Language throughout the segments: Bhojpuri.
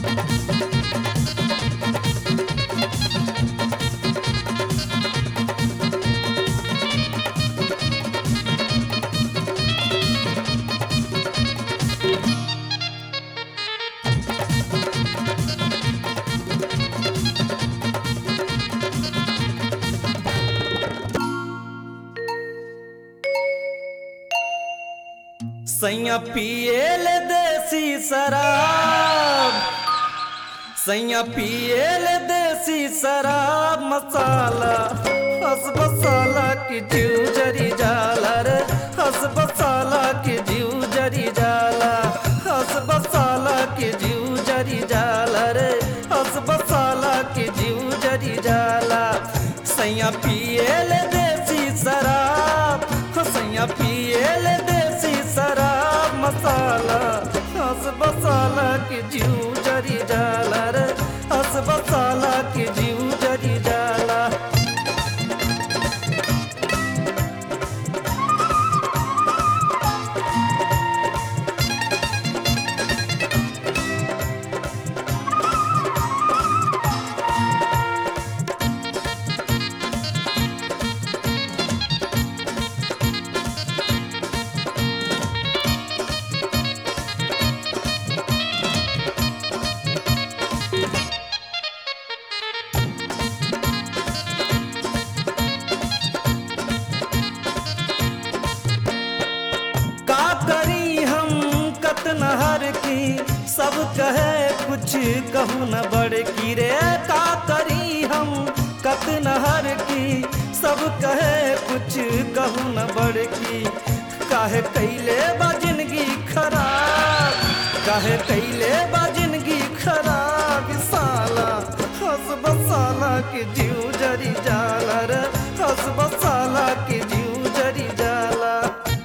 सैया पियल देसी शराब सैया पियल देसी शराब मसाला हस बसाला की जीव जरी जाला रे हस बसाला की जीव जरी जाला हस बसाला की जीव जरी जाला रे हस बसाला की जीव जरी जाला सैया पियल देसी शराब हो सैया पियल देसी शराब मसाला हस बसाला की जीव जरी जाला रे हस बसाला की जीव जरी जाला का करी हम कतनहर की सब कहे कुछ कहू न बड़ की रे का करी हम कतनहर की सब कहे कुछ कहू न बड़ की काहे कैले बा जिंदगी खराब काहे कैले बा जिंदगी खराब साला हस बसाला के जीव जरी जाला रे हस बसाला के जीव जरी जाला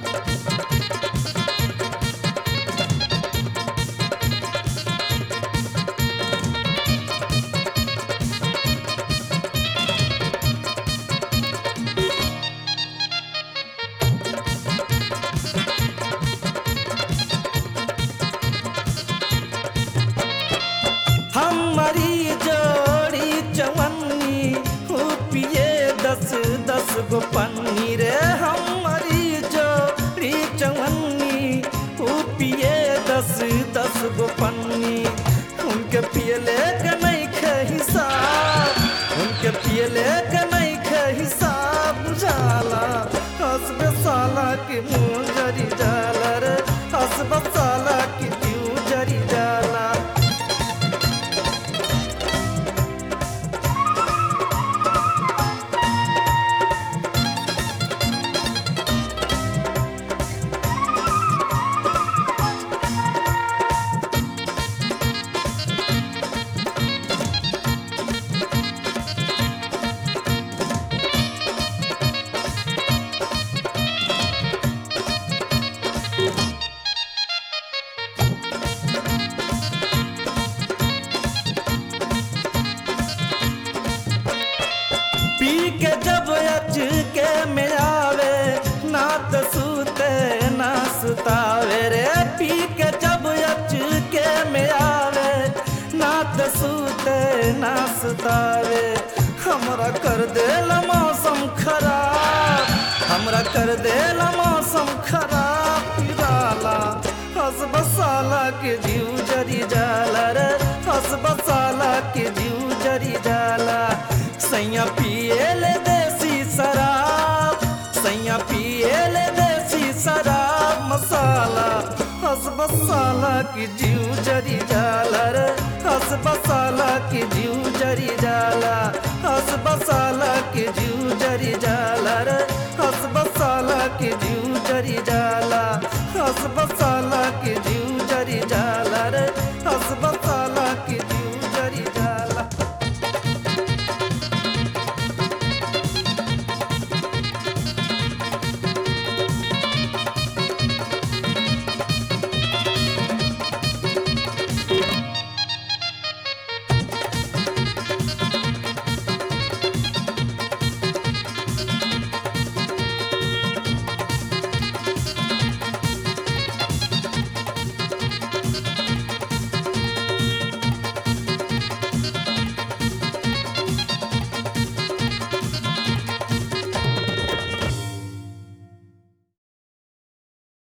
हमारी जोड़ी चवन्नी हो पिए दस दस गो पन्नी रे हमारी जोड़ी चवन्नी हो पिए दस दस गो पन्नी उनके पियले के नहीं खे हिसाब उनके पियले के नहीं खे हिसाब जाला हस साला के मुँह जरी जाला रे हस साला के जीव जरी जाला पी के जब अच के में आवे ना तो सूते ना सुतावे रे पी के जब अच के में आवे ना तो सूते ना सुतावे हमरा कर देला मौसम खराब हमरा कर देला मौसम खराब पिराला हस बसाला के जीव जरी जाला रे हस बसाला के जीव जरी जाला सैया पियल देसी शराब सैया पियल देसी शराब मसाला हस बसाला की जीव जरी जाला रे हस बसाला की जीव जरी जाला हस बसाला की जीव जरी जाला रे हस बसाला की जीव जरी जाला हस बसाला की जीव जरी जाला